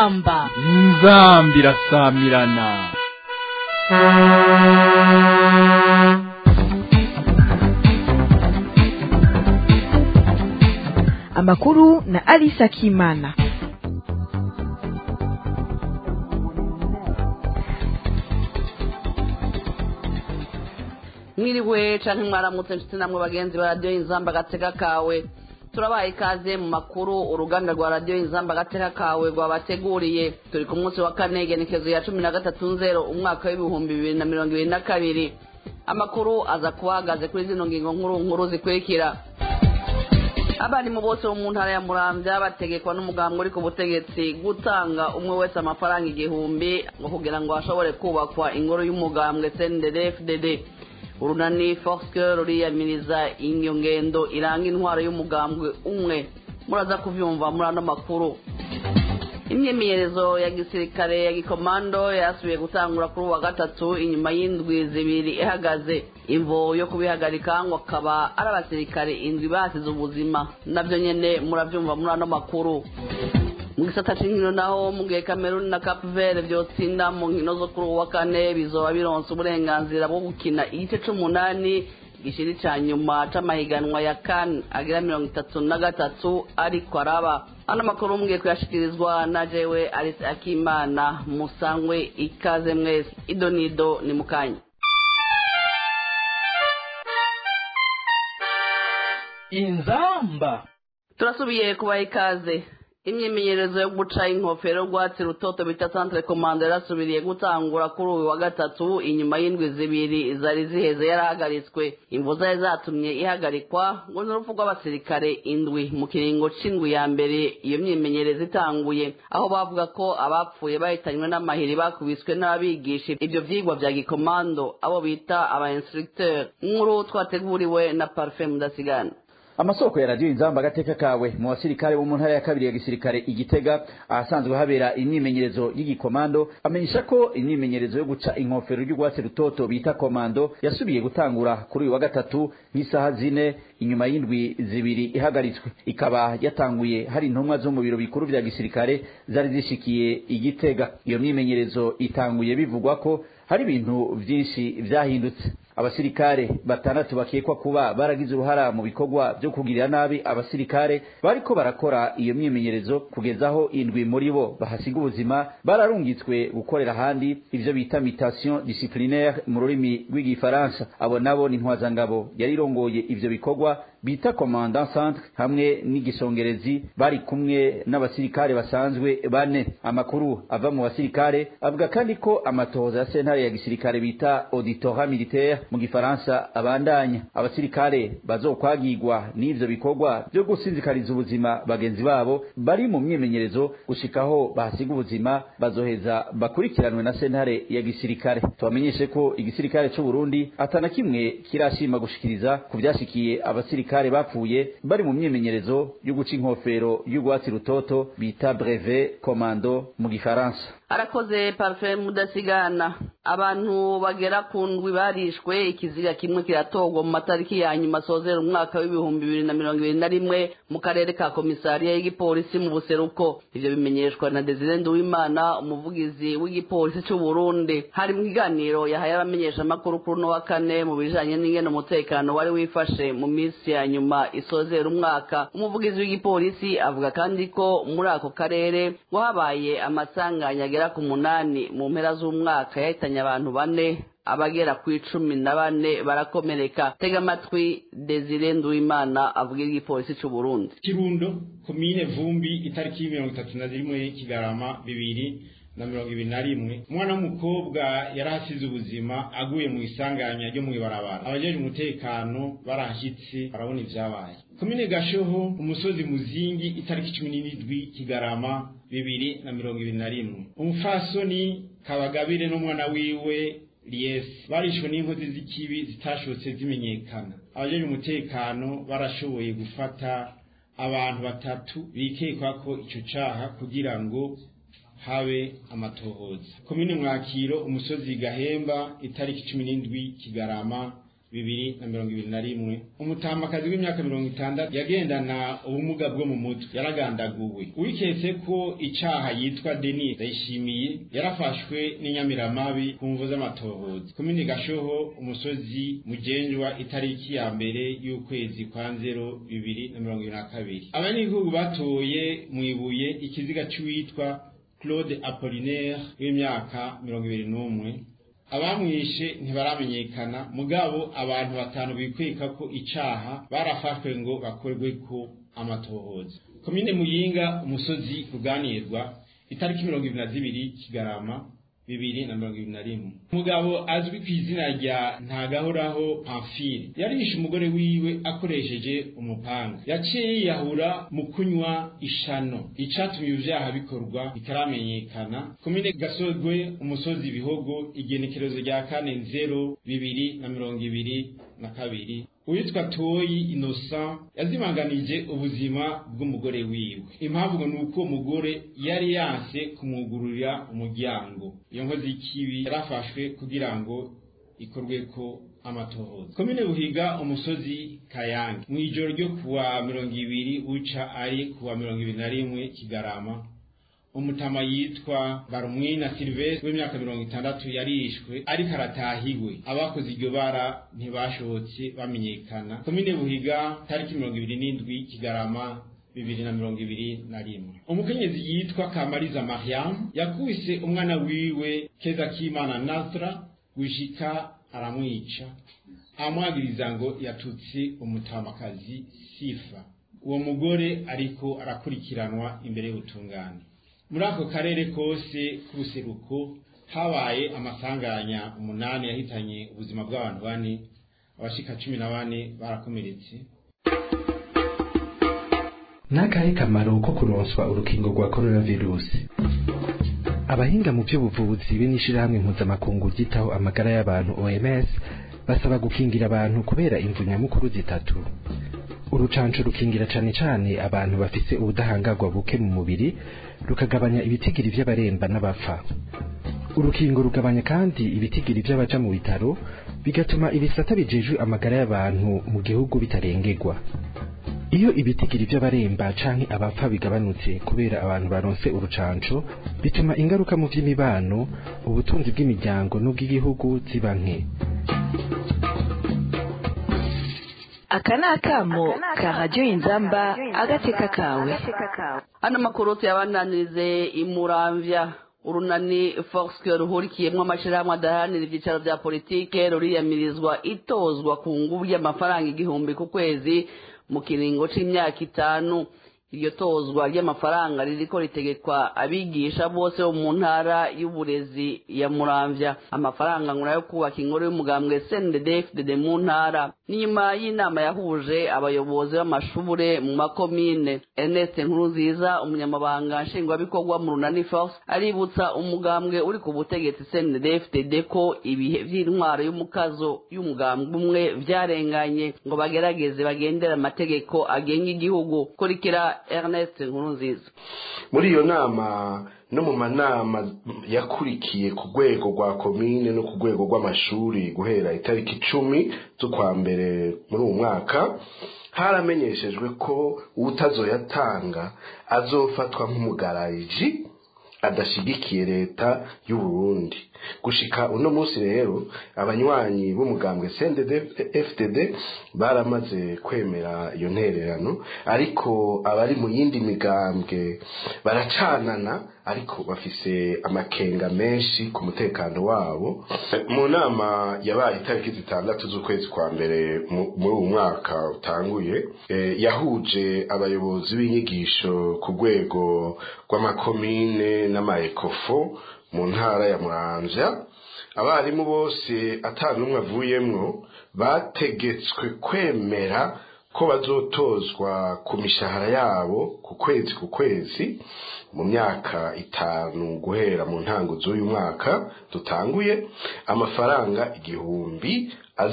inzamba inzambi irasamirana amakuru na Alisa Kimana. mwiriwe canke mwaramutse nshuti namwe bagenzi ba radiyo inzamba agateka kawe turabaye ikaze mu makuru uruganda rwa radiyo inzamba agateka kawe rwabateguriye turi ku munsi wa kane igenekezo ya cumi na gatatu nzero umwaka w'ibihumbi bibiri na mirongo ibiri na kabiri amakuru aza kuba ahagaze kuri zino ngingo nkuru nkuru zikurikira abarimu bose bo mu ntara ya muramvya bategekwa n'umugambwe uri ku butegetsi gutanga umwe wese amafaranga igihumbi ngo kugira ngo hashobore kubakwa ingoro y'umugambwe cndd urunani forske ruriyamiriza iyo ngendo iranga intwaro y'umugambwe umwe muraza kuvyumva muri ano makuru imyimenyerezo ya gisirikare ya gikomando yasubiye gutangura kuri uwa gatatu inyuma y'indwi zibiri ihagaze imvo yo kubihagarika ngo akaba ari abasirikare indwi basize ubuzima navyo nyene muravyumva muri ano makuru mu gisata c'inkino naho mu gihe cameroon na cap vert vyotsinda mu nkino zo kuri uwa kane bizoba bironse uburenganzira bwo gukina igice c'umunani gishiri ca nyuma c'amahiganwa ya kan agira mirongo itatu na gatatu ariko araba ano makuru mugiye kuyashikirizwa na jewe alice akimana musangwe ikaze mwese idonido ni mukanya inzamba turasubiye kubaha ikaze imyimenyerezo yo guca inkofero rwatsi rutoto bita centre commande yarasubiriye gutangura kuri uyu wa gatatu inyuma y'indwi zibiri zari ziheze yarahagaritswe imvu zari zatumye ihagarikwa ngo ni urupfu rw'abasirikare indwi mu kiringo c'indwi ya mbere iyo myimenyerezo itanguye aho bavuga ko abapfuye bahitanywe n'amahiri bakubiswe n'ababigisha ibyo vyigwa vya gikomando abo bita aba instructeur nkuru twateguriwe na parfait mudasigana amasoko ya radiyo inzamba agateka kawe mu basirikare bo mu ntara ya kabiri ya gisirikare igitega ahasanzwe habera imyimenyerezo y'igikomando amenyesha ko imyimenyerezo yo guca inkofero y'urwatsi rutoto bita komando yasubiye gutangura kuri uyu wa gatatu nk'isaha zine inyuma y'indwi zibiri ihagaritswe ikaba yatanguye hari intumwa zo mu biro bikuru vya gisirikare zari zishikiye igitega iyo myimenyerezo itanguye bivugwa ko hari ibintu vyinshi vyahindutse abasirikare batandatu bakekwa kuba baragize uruhara mu bikorwa byo kugirira nabi abasirikare bariko barakora iyo myimenyerezo kugeza aho indwi muri bo bahasiga ubuzima bararungitswe gukorera ahandi ivyo bita mutation disciplinaire mu rurimi rw'igifaransa abo nabo ni ntwazangabo yari irongoye ivyo bikorwa bita commandant centre hamwe n'igisongerezi bari kumwe n'abasirikare basanzwe bane amakuru ava mu basirikare avuga kandi ko amatohoza ya sentare ya gisirikare bita auditorat militaire mu gifaransa abandanya abasirikare bazokwagirwa n'ivyo bikorwa byo gusinzikariza ubuzima bagenzi babo bari mu myimenyerezo gushikaho bahasiga ubuzima bazoheza bakurikiranwe na sentare ya gisirikare tubamenyeshe ko igisirikare c'u Burundi atana kimwe kirashima gushikiriza ku vyashikiye abasirikare bapfuye bari mu myimenyerezo yo guca inkofero y'urwatsi rutoto bita brevet commando mu gifaransa arakoze parfait mudasigana abantu bagera ku ndwi barishwe ikiziga kimwe kiratorwa mu matariki ya nyuma asozera umwaka w'ibihumbi bibiri na mirongo ibiri na rimwe mu karere ka komisariya y'igipolisi mu buseruko ivyo bimenyeshwa na desire nduwimana umuvugizi w'igipolisi c'u burundi hari mu kiganiro yahaye abamenyeshamakuru kuri uno wa kane mu bijanye n'ingene umutekano wari wifashe mu minsi ya nyuma isozera umwaka umuvugizi w'igipolisi avuga kandi ko muri ako karere ngo habaye amasanganya agera ku munani mu mpera z'umwaka yahitanye abantu bane abagera ku icumi na bane barakomereka tega amatwi desire nduwimana avuga igipolisi c'u burundi kirundo komine vumbi itariki mirongo itatu na zimwe kigarama bibiri na mirongo ibiri na rimwe umwana w'umukobwa yari asize ubuzima aguye mu isanganya ryo mw'ibarabara abajeje umutekano barahashyitse barabona ivyabaye komine gashoho umusozi muzingi itariki cumi n'indwi kigarama bibiri na mirongo ibiri na rimwe umufasoni kabagabire n'umwana wiwe liyesi barishwe n'inkozi z'ikibi zitashotse zimenyekana abajeje umutekano barashoboye gufata abantu batatu bikekwa ko ico caha kugira ngo habe amatohoza komine mwakiro umusozi gahemba itariki cumi n'indwi kigarama bibiri na mirongo ibiri na rimwe umutamakazi w'imyaka mirongo itandatu yagendana ubumuga bwo mu mutwe yaragandaguwe uwiketse ko icaha yitwa denis ndayishimiye yarafashwe n'inyamiramabi ku mvu z'amatohoza komini gashoho umusozi mugenjwa itariki ya mbere y'ukwezi kwa nzero bibiri na mirongo ibiri na kabiri abanyagihugu batoye mu ibuye ikiziga c'uwitwa claude apollinaire w'imyaka mirongo ibiri n'umwe abamwishe ntibaramenyekana mugabo abantu batanu bikweka ko icaha barafashwe ngo bakorwe ko amatohoza komine muyinga umusozi ruganirwa itariki mirongo ibiri na zibiri kigarama bibiri na mirongo ibiri na rimwe umugabo azwi ku izina rya ntagahoraho pamfile yarishe umugore wiwe akoresheje umupanga yaciye yiyahura mu kunywa ishano icatumye ivyaha bikorwa bitaramenyekana komine gasogwe umusozi bihogo igenekerezo rya kane nzero bibiri na mirongo ibiri na kabiri uwitwa toyi innocent yazimanganije ubuzima bw'umugore wiwe impamvu ngo ni uko umugore yari yanse kumwugururira umuryango iyo nkozi y'ikibi yarafashwe kugira ngo ikorwe ko amatohoza komine buhiga umusozi kayange mu ijoro ryo kuwa mirongo ibiri uca ari kuwa mirongo ibiri na rimwe kigarama umutama yitwa barumwina silvestre w'imyaka mirongo itandatu yarishwe ariko aratahiwe abakoze iryo bara ntibashobotse bamenyekana komine buhiga tariki mirongo ibiri n'indwi kigarama bibiri na mirongo ibiri na rimwe umukenyezi yitwa kamariza mariam yakubise umwana wiwe keza k'imana nasra gushika aramwica amwagiriza ngo yatutse umutamakazi sifa uwo mugore ariko arakurikiranwa imbere y'ubutungane muri ako karere kose k'ubuseruko habaye amasanganya umunani yahitanye ubuzima bw'abantu bane abashika cumi na bane barakomeretse n'akahe kamaro ko kuronswa urukingo rwa coronavirusi abahinga mu by'ubuvuzi b'inishirahamwe mpuzamakungu ryitaho amagara y'abantu OMS basaba gukingira abantu kubera imvu nyamukuru zitatu urucanco rukingira cane cane abantu bafise ubudahangarwa buke mu mubiri rukagabanya ibitigiri vy'abaremba n'abapfa urukingo rugabanya kandi ibitigiri vy'abaja mu bitaro bigatuma ibisata bijejwe amagara y'abantu mu gihugu bitarengerwa iyo ibitigiri vy'abaremba canke abapfa bigabanutse kubera abantu baronse urucanco bituma ingaruka mu vy'imibano ubutunzi bw'imiryango n'ubw'igihugu ziba nke aka ni akamo ka radiyo inzamba agateka kawe hano makuru tuyabandanirize imuramvya urunani foxke ruhurikiyemwo amashirahamwe adaharanira ivyicaro vya politike ruriyamirizwa itozwa ku nguvu y'amafaranga igihumbi ku kwezi mu kiringo c'imyaka itanu iryo tozwa ry'amafaranga ririko ritegekwa abigisha bose bo mu ntara y'uburezi ya muramvya amafaranga ngo nayo kubaka inkuru y'umugambwe snddfdd mu ntara n'inyuma y'inama yahuje abayobozi b'amashure mu makomine ernest nkurunziza umunyamabanga nshingwabikorwa mu runani force aributsa umugambwe uri ku butegetsi snddfdd ko ibihe vy'intwaro y'umukazo y'umugambwe umwe vyarenganye ngo bagerageze bagendere amategeko agenga igihugu kurikira ernest nkurunziza muri iyo nama no mu manama yakurikiye ku rwego rwa komine no ku rwego rw'amashuri guhera itariki icumi z'ukwa mbere muri uwo mwaka haramenyeshejwe ko uwutazoyatanga azofatwa nk'umugarayiji adashigikiye leta y'u Burundi gushika uno munsi rero abanywanyi b'umugambwe CNDD-FDD baramaze kwemera iyo ntererano ariko abari mu yindi migambwe baracanana ariko bafise amakenga menshi ku mutekano wabo mu nama yabaye itariki zitandatu z'ukwezi kwa mbere muri uwo mwaka utanguye yahuje abayobozi b'inyigisho ku rwego rw'amakomine n'amaekofo mu ntara ya muramvya abarimu bose atanumwe avuyemwo bategetswe kwemera ko bazotozwa ku mishahara yabo ku kwezi ku kwezi mu myaka itanu guhera mu ntango z'uyu mwaka dutanguye amafaranga igihumbi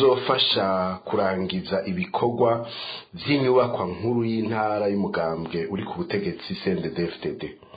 azofasha kurangiza ibikorwa by'inyubakwa nkuru y'intara y'umugambwe uri ku butegetsi CNDD-FDD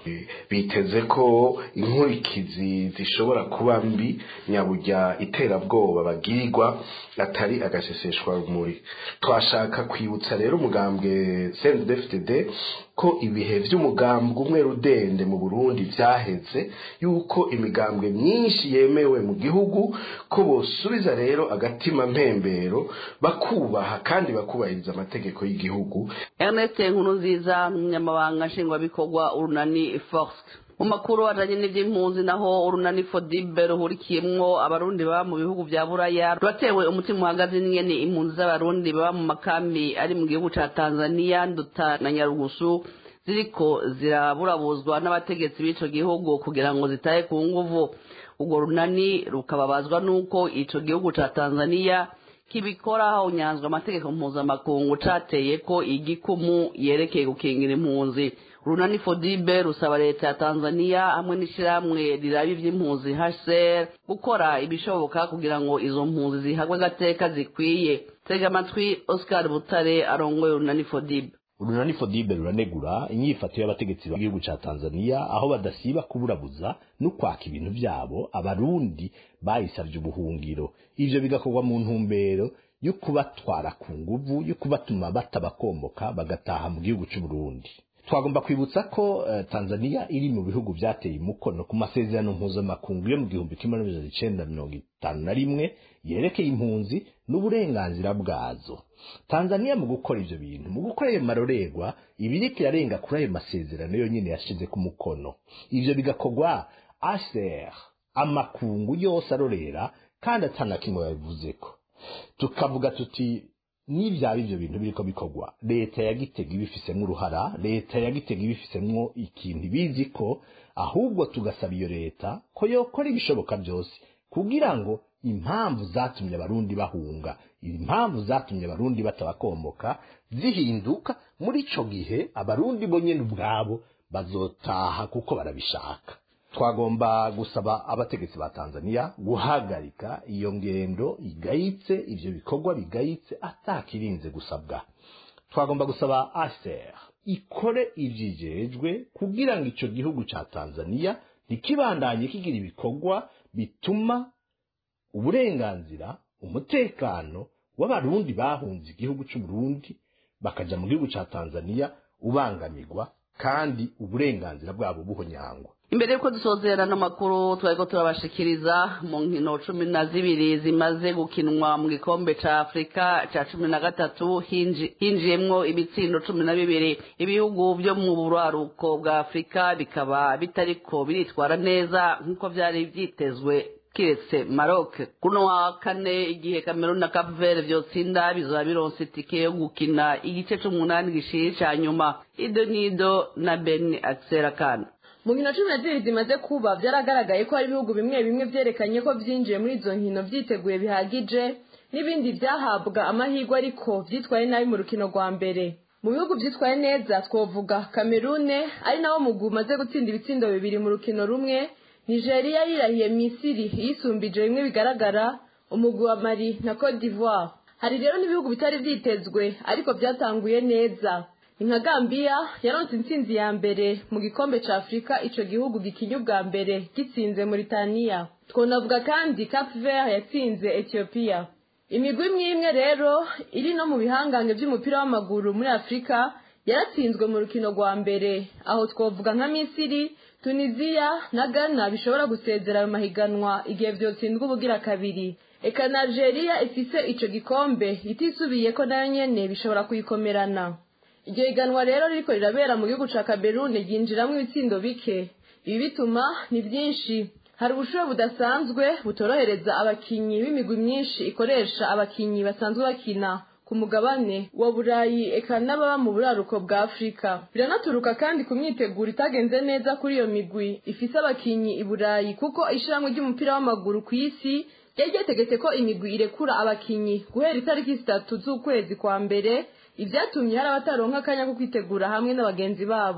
biteze ko inkurikizi zishobora kuba mbi nyaburya iterabwoba bagirirwa atari agaseseshwa rumuri twashaka kwibutsa rero umugambwe CNDD-FDD ko ibihe by'umugambwe umwe rudende mu Burundi byaheze yuko imigambwe myinshi yemewe mu gihugu ko bosubiza rero agatima mpembero bakubaha kandi bakubahiriza amategeko y'igihugu Ernest Nkurunziza umunyamabanga nshingwabikorwa urunani Force mu makuru ajanye n'ivy'impunzi naho urunani Fodibe ruhurikiyemwo abarundi baba mu bihugu vya Buraya rwatewe umutima uhagaze n'ingene impunzi z'abarundi baba mu makambi ari mu gihugu ca Tanzania Nduta na Nyarugusu ziriko ziraburabuzwa n'abategetsi b'ico gihugu kugira ngo zitahe ku nguvu urwo runani rukababazwa n'uko ico gihugu ca Tanzania kibikora hahonyanzwe amategeko mpuzamakungu cateye ko igikumu yerekeye gukingira impunzi runani fodibe rusaba leta ya tanzania hamwe n'ishyirahamwe riraba ivy'impunzi hcr gukora ibishoboka kugira ngo izo mpunzi zihagwe agateka zikwiye tega amatwi oscar butare arongoye runani fodibe urunani fodibe ruranegura inyifato y'abategetsi b'igihugu ca tanzania aho badasiba kuburabuza no kwaka ibintu vyabo abarundi bayisavye ubuhungiro ivyo bigakorwa mu ntumbero yo kubatwara ku nguvu yo kubatuma batabakomboka bagataha mu gihugu c'uburundi twagomba kwibutsa ko uh, tanzania iri mu bihugu vyateye umukono ku masezerano mpuzamakungu yo mu gihumbi kimwe n'amajana icenda mirongo itanu na rimwe yerekeye impunzi n'uburenganzira bwazo tanzania mu gukora ivyo bintu mu gukora ayo marorerwa ibiriko irarenga kuri ayo masezerano yonyene yashize ku mukono ivyo bigakorwa aser amakungu yose arorera kandi atana kimwe babivuzeko tukavuga tuti nivyaba ivyo bintu biriko bikorwa leta ya gitega ibifisemwo uruhara leta ya gitega ibifisemwo ikintu ibizi ko ahubwo tugasaba iyo leta ko yokora ibishoboka byose kugira ngo impamvu zatumye abarundi bahunga impamvu zatumye abarundi batabakomboka zihinduka muri ico gihe abarundi bo nyene ubwabo bazotaha kuko barabishaka twagomba gusaba abategetsi ba Tanzania guhagarika iyo ngendo igayitse ivyo bikorwa bigayitse atakirinze gusabwa twagomba gusaba ASER ikore ivyijejwe kugira ngo ico gihugu ca Tanzania ntikibandanye kigira ibikorwa bituma uburenganzira umutekano w'abarundi bahunze igihugu c'Uburundi bakaja mu gihugu ca Tanzania ubangamirwa kandi uburenganzira bwabo buhonyangwa imbere yuko dusozera n'amakuru twariko turabashikiriza mu nkino cumi na zibiri zimaze gukinwa mu gikombe ca afurika ca cumi na gatatu hinjiyemwo ibitsindo cumi na bibiri ibihugu vyo mu buraruko bwa afurika bikaba bitariko biritwara neza nk'uko vyari vyitezwe kiretse Maroc kuno wa kane igihe Cameroon na Cape Verde vyotsinda bizoba bironse itike yo gukina igice c'umunani gishiri ca nyuma Ido Nido na Ben Akserakana mu nkino cumi na zibiri zimaze kuba byaragaragaye ko hari ibihugu bimwe bimwe vyerekanye ko vyinjiye muri izo nkino vyiteguye bihagije n'ibindi vyahabwa amahirwe ariko vyitwaye nabi mu rukino rwa mbere mu bihugu vyitwaye neza twovuga kamerune ari nawo mugwi umaze gutsinda ibitsindo bibiri mu rukino rumwe nigeria yirahiye misiri yisumbije bimwe bigaragara umugwi wa mali na cote d'ivoire hari rero n'ibihugu bitari vyitezwe ariko vyatanguye neza nka Gambia yaronse intsinzi ya mbere mu gikombe ca Afrika ico gihugu gikinye ubwa mbere gitsinze Mauritania twonavuga kandi Cape Verde yatsinze Ethiopia imigwi imwe imwe rero iri no mu bihangange vy'umupira w'amaguru muri Afrika yaratsinzwe mu rukino rwa mbere aho twovuga nka Misiri Tunisia na Ghana bishobora gusezera ayo mahiganwa igihe vyotsindwa ubugira kabiri eka na Algeria ifise ico gikombe itisubiye ko nayo nyene bishobora kuyikomerana iryo higanwa rero ririko rirabera mu gihugu ca Cameroon ryinjiramwo ibitsindo bike ibi bituma ni byinshi hari ubushuhe budasanzwe butorohereza abakinyi b'imigwi myinshi ikoresha abakinyi basanzwe bakina ku mugabane wa burayi eka n'ababa mu buraruko bwa afurika biranaturuka kandi ku myiteguro itagenze neza kuri iyo migwi ifise abakinyi i burayi kuko ishiramwe ry'umupira w'amaguru ku isi ryari ryategetse ko imigwi irekura abakinyi guhera itariki zitatu z'ukwezi kwa mbere ivyatumye hari abataronka akanya ko kwitegura hamwe n'abagenzi babo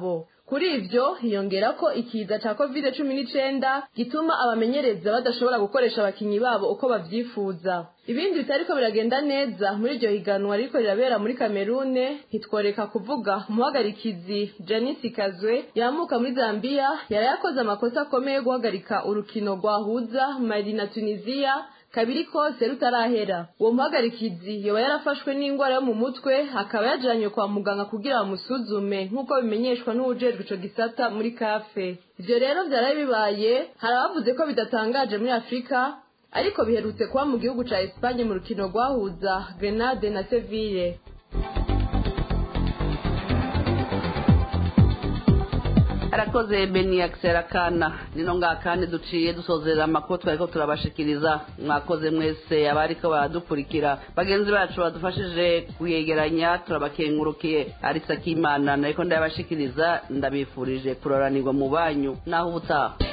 kuri ivyo hiyongera ko ikiza ca covid cumi n'icenda gituma abamenyereza badashobora gukoresha abakinyi babo uko bavyifuza ibindi bitariko biragenda neza muri iryo higanwa riko rirabera muri kamerune ntitworeka kuvuga umuhagarikizi janisi kazwe yamuka muri zambiya yari yakoze amakosa akomeye yo guhagarika urukino rwahuza mali na tunisiya kabiri kose rutarahera uwo muhagarikizi yoba yarafashwe n'indwara yo mu mutwe akaba yajanywe kwa muganga kugira bamusuzume nk'uko bimenyeshwa n'uwujejwe ico gisata muri kafe ivyo rero vyaraye bibaye hari abavuze ko bidatangaje muri afurika ariko biherutse kuba mu gihugu ca Espagne mu rukino rwahuza Grenade na Seville arakoze beni akiserakana nino ngaha kandi duciye dusozera amakuru twariko turabashikiriza mwakoze mwese abariko baradukurikira bagenzi bacu badufashije kuyegeranya turabakengurukiye arisa k'imana nariko ndayabashikiriza ndabifurije kuroranirwa mu banyu naho ubutaha